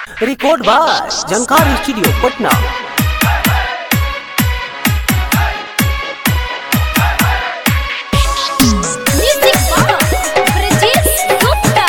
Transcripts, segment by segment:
Record by Jhankar studio Patna Music Box, Brijesh Gupta.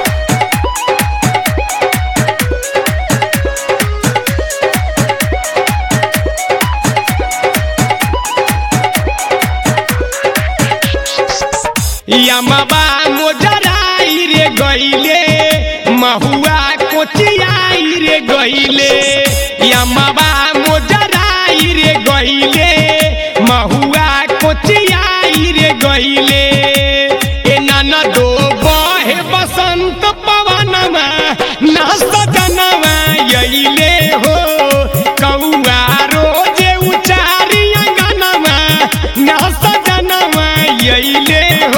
यमबा मोजराई रे गईले महुआ कोचियाई रे गईले यमबा मोजराई रे गईले महुआ कोचियाई रे गईले ए नाना दो बहे बसंत पवनमा ना सजनवा यईले हो कौआ रोजे उचारी अंगनमा ना सजनवा यईले हो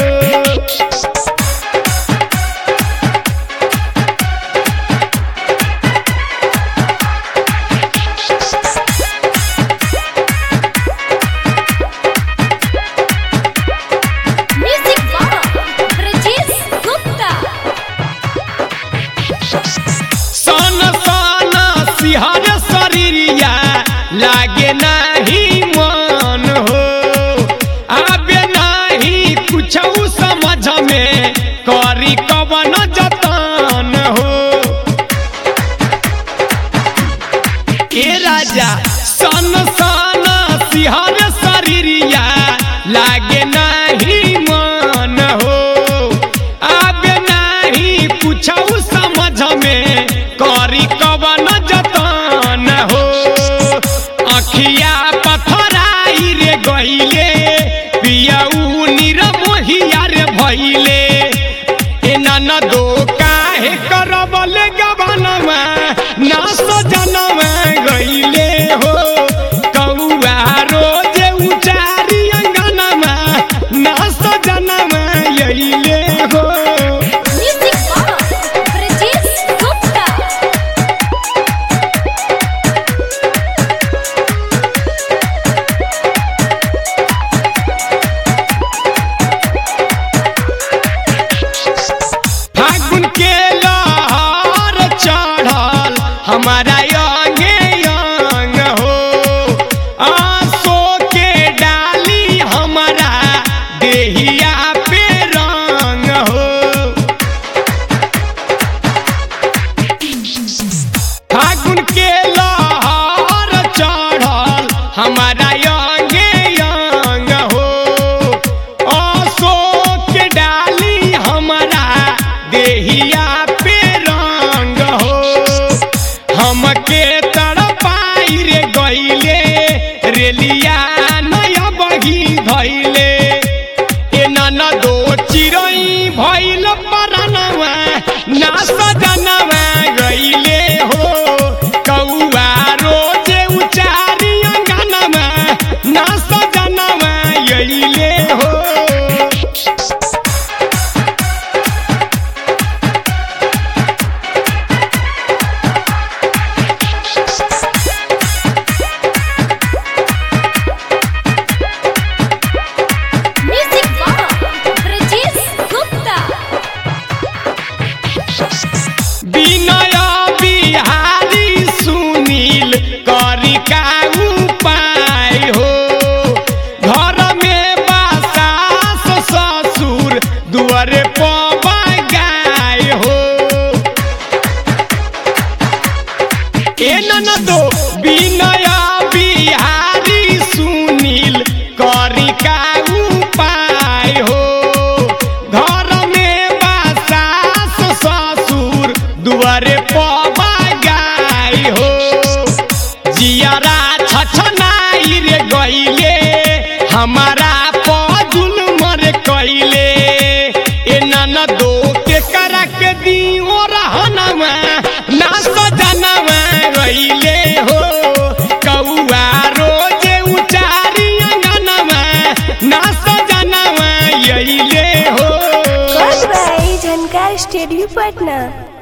Music Box, Brijesh Gupta. सन सन सिहर शरीरिया लागे नाही मन हो आबे नाही कुछ समझ में करी कवन जतन हो ए राजा सन सन सिहर शरीरिया लागे नाही मन हो आबे नाही पूछऊ समझ में करी कवन जतन हो अखिया पथराई रे गईले पियऊ निरमोहिया रे भइले ए नाना दो काहे करबल गबनमा ना सजनवा गईले हो कौआ रोजे उचारी अंगनमा ना सजनवा यईले हो Music Box, Brijesh Gupta. फागुन के लहर चढ़ल हमारा अंगे अंग हो आंसू के डाली हमारा देहिया पे रंग हो फागुन के लहर चढ़ल हमारा अंगे अंग हो अशोक के डाली हमारा देहिया पे रंग हो हमके तड़पाई रे गईले रेलिया नया बही धैले ए नाना दो चिरई भइल परनवा ना सजनवा गईले हो कौआ रोजे उचारी अंगनवा ना सजनवा यईले हो Music Box, Brijesh Gupta. विनय बिहारी सुनील करी का उपाय हो घर में बासास ससुर दुआरे पवा गाय हो ए ननदो विनय बिहारी सुनील करी का उपाय हो घर में बासास ससुर दुआरे पवा गाय हो जियारा छछनाई रे गईले हमारा पजुल मर कइले ए ननदो के करा के दियो रहनवा ना सजनवा गईले हो कौआ रोजे उचारी अंगनवा ना सजनवा यईले हो Goodbye, Jhankar Studio Patna.